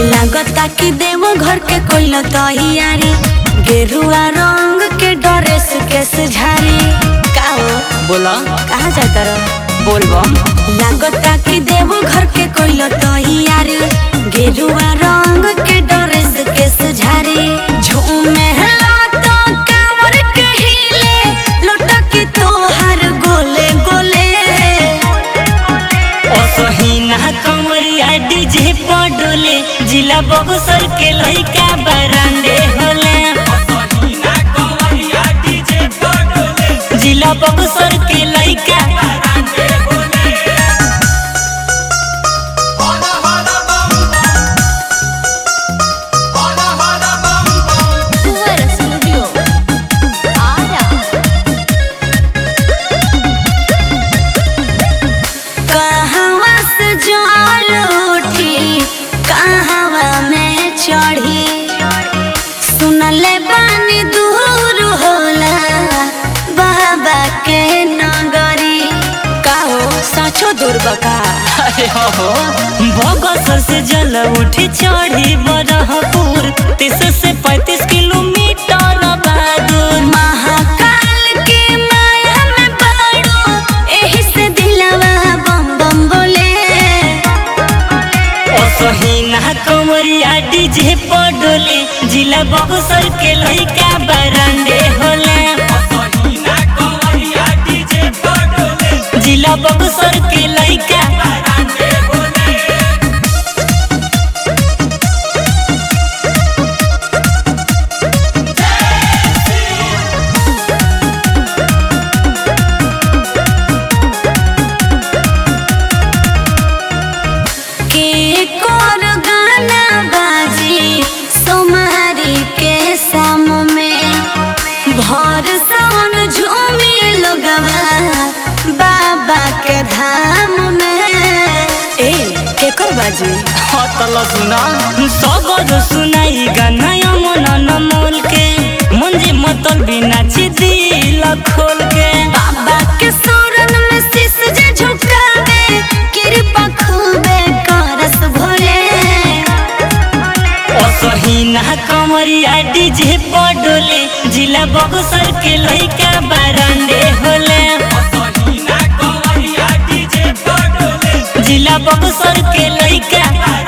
लागता कि देव घर के कोई तैयारी गेरुआ रंग के ड्रेस के सुझारी का हो बोला कहाँ जाता रहो बोलबम लागता कि देव घर के कोई तैयारी गेरुआ रंग के ड्रेस के सुझारी झूमे तो कांवर के हिले लुटक तोहर गोले गोले असहीना कमरिया डीजे पडोले जिला बक्सर के लइका बरांडे होले जिला बक्सर के लइका Fuera Studio. Ara. कहवा से जल उठी कहवा में चढ़ी सुनले बानी दूर होला बाबा के नगरी काहो सचो दूर बका अरे हो हो बक्सर से जल उठी चढ़ी बरहपुर तीस से पैंतीस किलोमीटर बादुर महाकाल के माया में पड़ो एही से दिलवा बम बम बोले असहीना कमरिया डीजे पडोले जिला बक्सर के लइका बरांडे होले जिला बक्सर के लइका के कोर गाना बाजी सोमारी के शाम में भर सोन झूमी लोगवा बाबा के धाम में ए केकर बाजी हतल सुना सबद सुनाई गाना मन नमोल के मंजे मतल बिना दिल खोल के बाबा के शरण में शीश जे झुकावे कृपा खूबे करस भोले असहीना कमरिया डीजे पडोले जिला बक्सर के लइका बरांडे होले जिला बक्सर के लइका